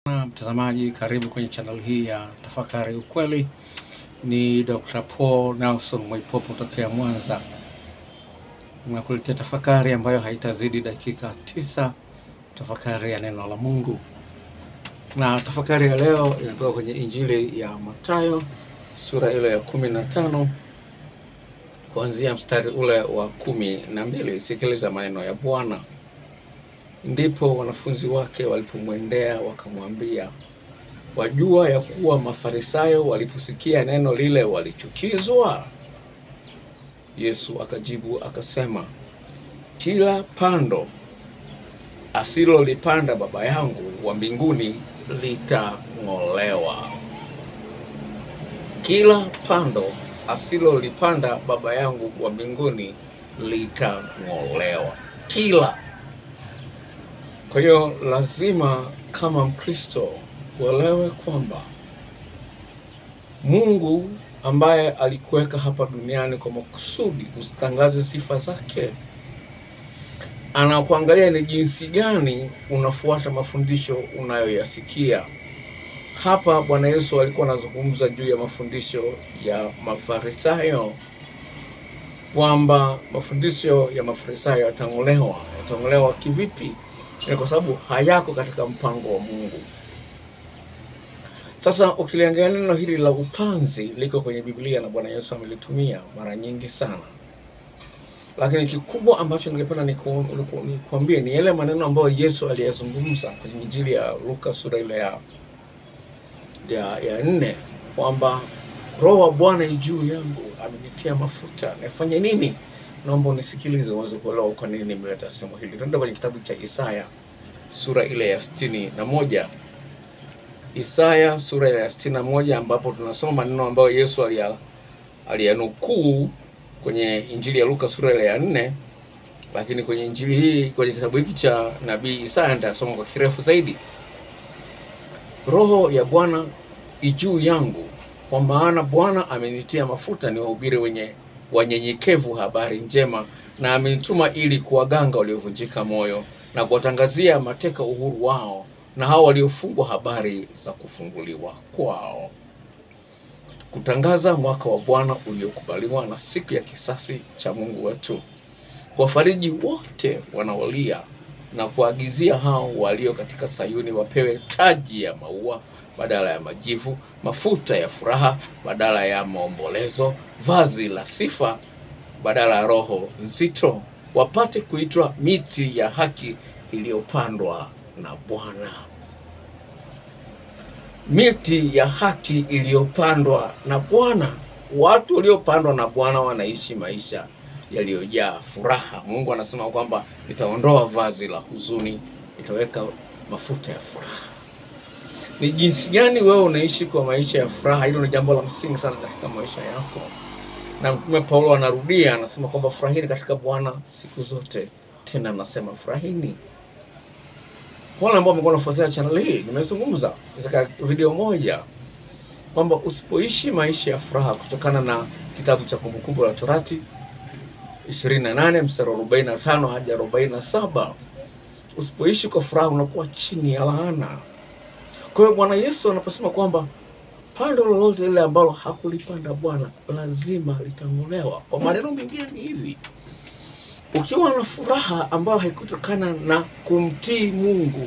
Na mtazamaji, karibu kwenye channel hii ya Tafakari Ukweli. Ni Dr. Paul Nelson Mwaipopo kutokea Mwanza, nakuletea tafakari ambayo haitazidi dakika tisa, tafakari ya neno la Mungu. Na tafakari ya leo inatoka kwenye Injili ya Mathayo sura ile ya kumi na tano kuanzia mstari ule wa kumi na mbili. Sikiliza maneno ya Bwana. Ndipo wanafunzi wake walipomwendea wakamwambia, wajua ya kuwa Mafarisayo waliposikia neno lile walichukizwa? Yesu akajibu akasema, kila pando asilolipanda Baba yangu wa mbinguni litang'olewa. Kila pando asilolipanda Baba yangu wa mbinguni litang'olewa. Kila kwa hiyo lazima kama Mkristo uelewe kwamba Mungu ambaye alikuweka hapa duniani kwa makusudi usitangaze sifa zake, anakuangalia ni jinsi gani unafuata mafundisho unayoyasikia. Hapa Bwana Yesu alikuwa anazungumza juu ya mafundisho ya Mafarisayo kwamba mafundisho ya Mafarisayo yatang'olewa. Yatang'olewa kivipi? Ni kwa sababu hayako katika mpango wa Mungu. Sasa ukiliangalia neno hili la upanzi liko kwenye Biblia na Bwana Yesu amelitumia mara nyingi sana, lakini kikubwa ambacho ningependa nikuambie ni yale maneno ambayo Yesu aliyazungumza kwenye Injili ya Luka sura ile ya ya, ya nne kwamba Roho wa Bwana yu juu yangu, amenitia mafuta nifanye nini? Naomba unisikilize uweze kuelewa kwa nini nimeleta somo hili. Tuende kwenye kitabu cha Isaya sura ile ya sitini na moja Isaya sura ile ya sitini na moja ambapo tunasoma maneno ambayo Yesu alia aliyanukuu kwenye Injili ya Luka sura ile ya nne, lakini kwenye injili hii kwenye kitabu hiki cha nabii Isaya nitasoma kwa kirefu zaidi. Roho ya Bwana ijuu yangu, kwa maana Bwana amenitia mafuta niwahubiri wenye wanyenyekevu habari njema, na amenituma ili kuwaganga waliovunjika moyo na kuwatangazia mateka uhuru wao, na hao waliofungwa habari za kufunguliwa kwao, kutangaza mwaka wa Bwana uliokubaliwa na siku ya kisasi cha Mungu wetu, kuwafariji wote wanaolia na kuagizia hao walio katika Sayuni wapewe taji ya maua badala ya majivu, mafuta ya furaha badala ya maombolezo, vazi la sifa badala ya roho nzito, wapate kuitwa miti ya haki iliyopandwa na Bwana. Miti ya haki iliyopandwa na Bwana. Watu waliopandwa na Bwana wanaishi maisha yaliyojaa furaha. Mungu anasema kwamba nitaondoa vazi la huzuni, nitaweka mafuta ya furaha. Ni jinsi gani wewe unaishi kwa maisha ya furaha? Hilo ni jambo la msingi sana katika maisha yako, na Mtume Paulo anarudia, anasema kwamba furahini katika Bwana siku zote, tena anasema furahini. Wale ambao wamekuwa wanafuatilia channel hii, nimezungumza katika video moja kwamba usipoishi maisha ya furaha, kutokana na kitabu cha Kumbukumbu la Torati 28 mstari wa 45 hadi 47, usipoishi kwa furaha unakuwa chini ya laana. Kwa hiyo Bwana Yesu anaposema kwamba pando lolote lile ambalo hakulipanda Bwana lazima litang'olewa. Kwa maneno mengine ni hivi, ukiwa na furaha ambayo haikutokana na kumtii Mungu,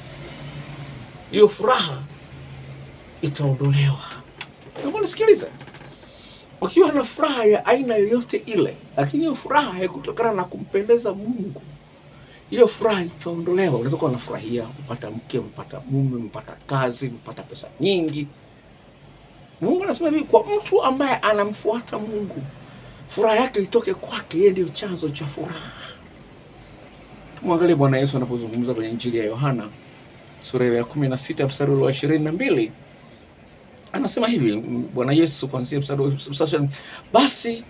hiyo furaha itaondolewa. Naomba nisikilize. Ukiwa na furaha ya aina yoyote ile, lakini hiyo furaha haikutokana na kumpendeza Mungu, hiyo furaha itaondolewa. Unaweza kuwa unafurahia mpata mke, mpata mume, mpata kazi, mpata pesa nyingi. Mungu anasema hivi, kwa mtu ambaye anamfuata Mungu, furaha yake itoke kwake, yeye ndio chanzo cha furaha. Tumwangalie Bwana Yesu anapozungumza kwenye Injili ya Yohana sura ya kumi na sita mstari wa ishirini na mbili anasema hivi Bwana Yesu kuanzia mstari, basi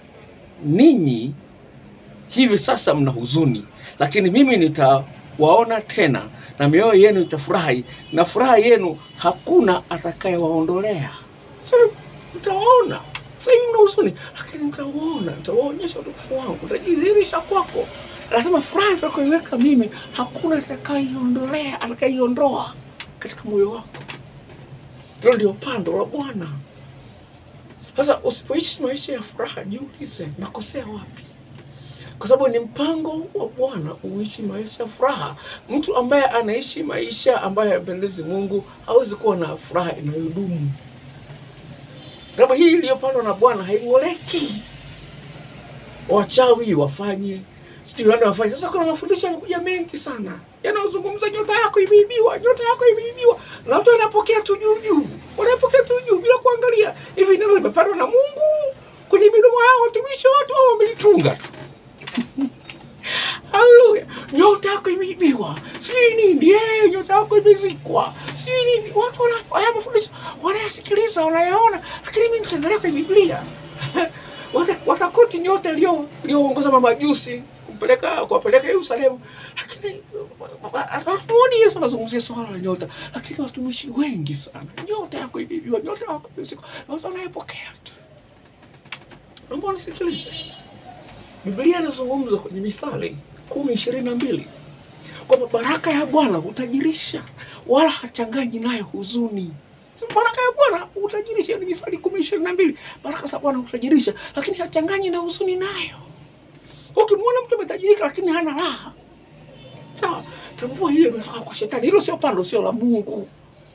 ninyi hivi sasa mna huzuni, lakini mimi nitawaona tena na mioyo yenu itafurahi, na furaha yenu hakuna atakayewaondolea. Sasa mtawaona sasa hivi mna huzuni, lakini mtawaona, nitawaonyesha utukufu wangu, nitajidhihirisha kwako. Anasema furaha nitakayoiweka mimi hakuna atakaiondolea, atakaiondoa. katika moyo wako. Hilo ndio pando la Bwana. Sasa usipoishi maisha ya furaha, jiulize nakosea wapi? Kwa sababu ni mpango wa Bwana uishi maisha ya furaha. Mtu ambaye anaishi maisha ambayo hayampendezi Mungu hawezi kuwa na furaha inayodumu. Kama hii iliyopandwa na Bwana haing'oleki. Wachawi wafanye sijui wale wafanye. Sasa kuna mafundisho yamekuja mengi sana yanayozungumza nyota yako imeibiwa, nyota yako imeibiwa, na watu wanapokea tu juu juu, wanapokea tu juu bila kuangalia hivi neno limepandwa na Mungu kwenye midomo yao watumishi watu au wamelitunga tu. Haleluya! Nyota yako imeibiwa, sijui nini, eh, nyota yako imezikwa, sijui nini. Watu wana haya mafundisho wanayasikiliza, wanayaona, lakini mimi nitaangalia kwenye Biblia Wata- watakoti nyota iliyo iliyoongoza mamajusi kumpeleka kuwapeleka Yerusalemu, lakini hatuoni Yesu anazungumzia swala la nyota, lakini watumishi wengi sana, nyota yako imeibiwa, nyota yako imezikwa, na watu wanayepokea tu. Naomba unisikilize. Biblia inazungumza kwenye Mithali kumi ishirini na mbili kwamba baraka ya Bwana hutajirisha wala hachanganyi nayo huzuni. Sema, Baraka ya Bwana hutajirisha, ni Mithali kumi ishirini na mbili. Baraka za Bwana hutajirisha, lakini hachanganyi na huzuni nayo. Ukimwona mtu ametajirika lakini hana raha, sawa, tambua hiyo imetoka kwa Shetani. Hilo sio pando, sio la Mungu.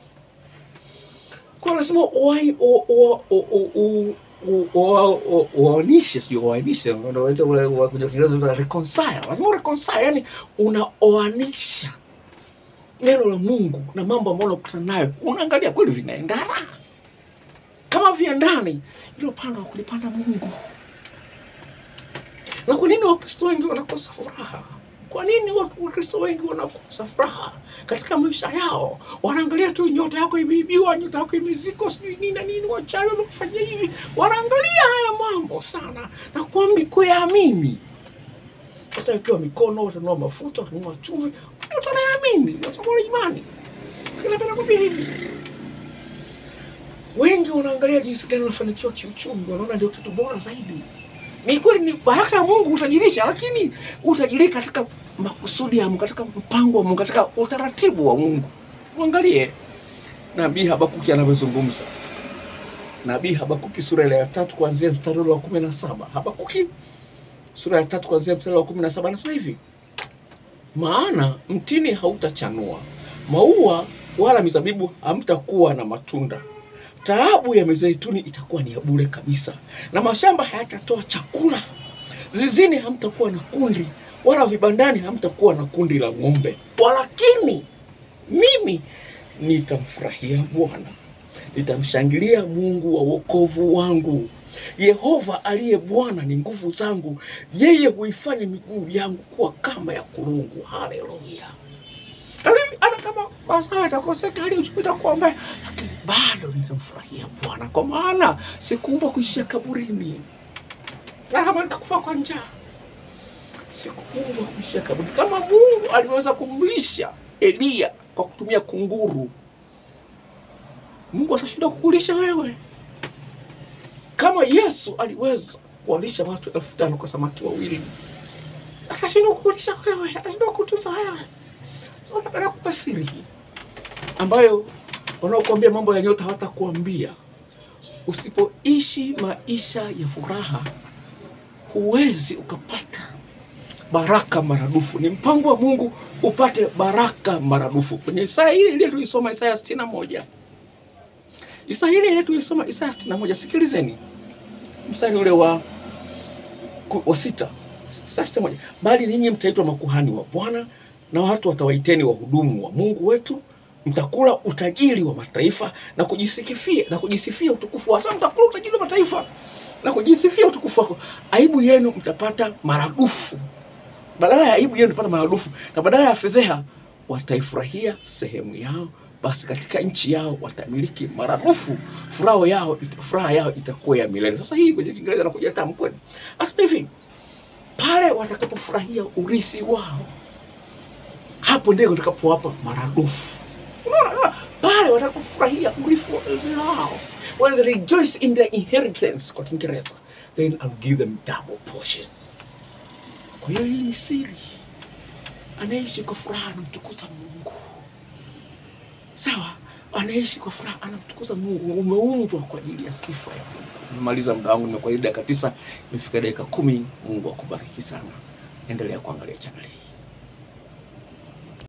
Kwa lazima uwai- u- u- u- u- u- u- u- u- uoanishe, sio uoanishe, unaita ule wa- kwenye Kiingereza unaita reconcile. Lazima ureconcile, yani unaoanisha neno la Mungu na mambo ambayo unakutana nayo, unaangalia kweli vinaendana. Kama viendani, hilo pando wa kulipanda Mungu. Na kwa nini Wakristo wengi wanakosa furaha? Kwa nini watu Wakristo wengi wanakosa furaha katika maisha yao? Wanaangalia tu nyota yako imeibiwa, nyota yako imezikwa, sijui nini na nini, wachawi wamekufanyia hivi. Wanaangalia haya mambo sana na kuambi kuyaamini, watawekewa mikono, watanunua mafuta, watanunua chumvi, watu wanayaamini, watakuwa na imani. Napenda kuambia hivi, wengi wanaangalia jinsi gani wanafanikiwa kiuchumi, wanaona ndio kitu bora zaidi. Ni kweli ni baraka ya Mungu utajirisha, lakini utajirika katika makusudi ya Mungu, katika mpango wa Mungu, katika utaratibu wa Mungu. Mwangalie nabii Habakuki anavyozungumza. Nabii Habakuki sura ile ya tatu kuanzia mstari ule wa kumi na saba. Habakuki sura ya tatu kuanzia mstari wa kumi na saba anasema hivi: maana mtini hautachanua, maua wala mizabibu hamtakuwa na matunda, taabu ya mizeituni itakuwa ni ya bure kabisa, na mashamba hayatatoa chakula. Zizini hamtakuwa na kundi, wala vibandani hamtakuwa na kundi la ng'ombe. Walakini mimi nitamfurahia Bwana, nitamshangilia Mungu wa wokovu wangu. Yehova aliye Bwana ni nguvu zangu, yeye huifanya miguu yangu kuwa kama ya kulungu. Haleluya! Lakini hata kama mazao yatakoseka, hali ya uchumi itakuwa mbaya, lakini bado nitamfurahia Bwana, kwa maana sikuumbwa kuishia kaburini, na kama nitakufa kwa njaa, sikuumbwa kuishia kaburini. Kama Mungu aliweza kumlisha Eliya kwa kutumia kunguru, Mungu atashindwa kukulisha wewe? Kama Yesu aliweza kuwalisha watu elfu tano kwa samaki wawili, atashindwa kukulisha wewe? Atashindwa kutunza wewe? Sasa napenda kupa siri hii ambayo wanaokuambia mambo ya nyota hawatakuambia. Usipoishi maisha ya furaha, huwezi ukapata baraka maradufu. Ni mpango wa Mungu upate baraka maradufu. Kwenye Isaya ile ile tulisoma, Isaya sitini na moja Isaya ile ile tulisoma, Isaya sitini na moja Sikilizeni mstari ule wa ku- wa sita Isaya sitini na moja bali ninyi mtaitwa makuhani wa Bwana na watu watawaiteni wahudumu wa Mungu wetu. Mtakula utajiri wa mataifa na kujisikifia na kujisifia utukufu wa sasa. Mtakula utajiri wa mataifa na kujisifia utukufu wako. Aibu yenu mtapata maradufu, badala ya aibu yenu mtapata maradufu, na badala ya fedheha wataifurahia sehemu yao. Basi katika nchi yao watamiliki maradufu, furaha yao furaha yao itakuwa ya milele. Sasa hii kwenye Kiingereza nakuja tamkweni, asema hivi pale watakapofurahia urithi wao hapo ndio utakapowapa maradufu. Unaona, unaona? pale watakapofurahia urithi wa- wao, when they rejoice in their inheritance kwa Kiingereza, then I'll give them double portion. Kwa hiyo hii ni siri, anaishi kwa furaha anamtukuza Mungu. sawa, anaishi kwa furaha, anamtukuza Mungu. Umeumbwa kwa ajili ya sifa ya Mungu. Nimemaliza muda wangu, nimekuwa dakika tisa, imefika dakika kumi. Mungu akubariki sana, endelea kuangalia chaneli hii.